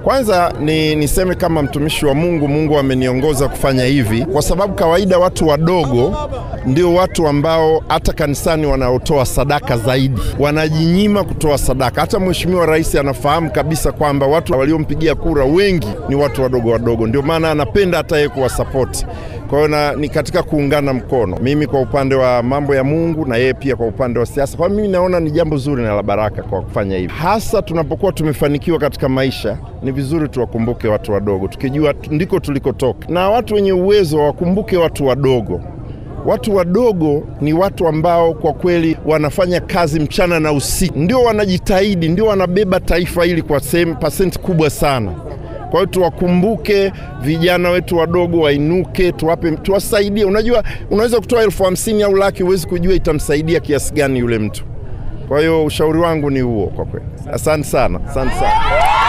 Kwanza ni niseme kama mtumishi wa Mungu, Mungu ameniongoza kufanya hivi kwa sababu kawaida watu wadogo ndio watu ambao hata kanisani wanaotoa sadaka zaidi, wanajinyima kutoa sadaka. Hata Mheshimiwa Rais anafahamu kabisa kwamba watu waliompigia kura wengi ni watu wadogo wadogo, ndio maana anapenda hata yeye kuwasapoti. Kwa hiyo ni katika kuungana mkono, mimi kwa upande wa mambo ya Mungu na yeye pia kwa upande wa siasa. Kwa mimi naona ni jambo zuri na la baraka kwa kufanya hivi, hasa tunapokuwa tumefanikiwa katika maisha. Ni vizuri tuwakumbuke watu wadogo, tukijua ndiko tulikotoka, na watu wenye uwezo wakumbuke watu wadogo. Watu wadogo ni watu ambao kwa kweli wanafanya kazi mchana na usiku, ndio wanajitahidi, ndio wanabeba taifa hili kwa sehemu pasenti kubwa sana. Kwa hiyo tuwakumbuke vijana wetu wadogo, wainuke, tuwape, tuwasaidie. Unajua, unaweza kutoa elfu hamsini au laki, huwezi kujua itamsaidia kiasi gani yule mtu. Kwa hiyo ushauri wangu ni huo kwa kweli. Asante sana, asante sana.